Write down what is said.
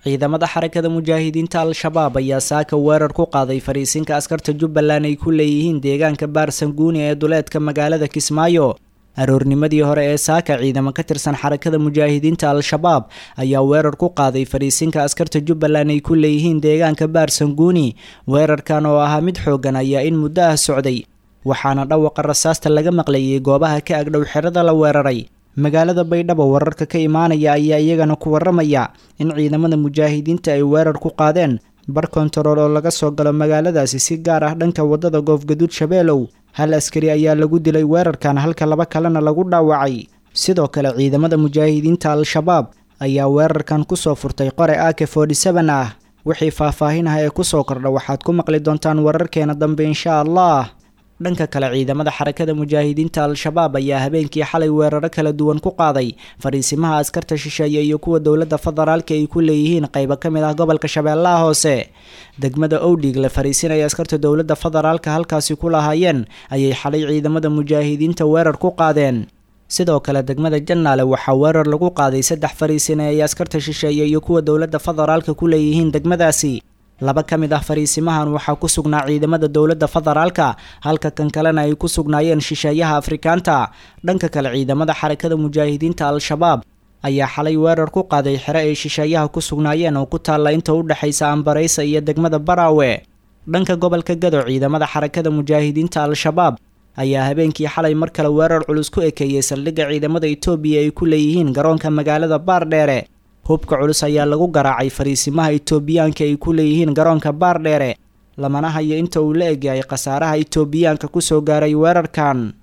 ciidamada xarakada mujaahidiinta al-shabaab ayaa saaka weerar ku qaaday fariisinka askarta jubbaland ay ku leeyihiin deegaanka baarsanguuni ee duleedka magaalada kismaayo aroornimadii hore ee saaka ciidamo ka tirsan xarakada mujaahidiinta al-shabaab ayaa weerar ku qaaday fariisinka askarta jubbaland ay ku leeyihiin deegaanka baarsanguuni weerarkan oo ahaa mid xooggan ayaa in muddo ah socday waxaana dhawaqa rasaasta laga maqlayay goobaha ka agdhow xerada la weeraray magaalada baydhabo wararka ka imaanaya ayaa iyagana ku waramaya in ciidamada mujaahidiinta ay weerar ku qaadeen bar kontarool oo laga soo galo magaaladaasi si gaar ah dhanka wadada goofgaduud shabeelow hal askari ayaa lagu dilay weerarkan halka laba kalena lagu dhaawacay sidoo kale ciidamada mujaahidiinta al-shabaab ayaa weerarkan kusoo furtay qore ake forty seven ah wixii faahfaahin ah ee kusoo kordha waxaad ku maqli doontaan wararkeena dambe insha allah dhanka kale ciidamada xarakada mujaahidiinta al-shabaab ayaa habeenkii xalay weeraro kala duwan ku qaaday fariisimaha askarta shisheeye iyo kuwa dowladda federaalka ay ku leeyihiin qaybo ka mid ah gobolka shabeellaha hoose degmada owdhig la fariisinaya askarta dowladda federaalka halkaasi ku lahaayeen ayay xalay ciidamada mujaahidiinta weerar ku qaadeen sidoo kale degmada jannaale waxaa weerar lagu qaaday saddex fariisine ay askarta shisheeye iyo kuwa dowladda federaalka ku leeyihiin degmadaasi laba ka mid ah fariisimahan waxaa ku sugnaa ciidamada dowladda federaalka halka kan kalena ay ku sugnaayeen shisheeyaha afrikaanta dhanka kale ciidamada xarakada mujaahidiinta al-shabaab ayaa xalay weerar ku qaaday xere ay shisheeyaha ku sugnaayeen oo ku taalla inta u dhexaysa ambareysa iyo degmada baraawe dhanka gobolka gado ciidamada xarakada mujaahidiinta al-shabaab ayaa habeenkii xalay mar kale weerar culus ku ekeeyey saldhigga ciidamada etoobiya ay ku leeyihiin garoonka magaalada baardheere hubka culus ayaa lagu garaacay fariisimaha itoobiyaanka ay ku leeyihiin garoonka baardheere lamana hayo inta uu la egyahay khasaaraha itoobiyaanka kusoo gaaray weerarkan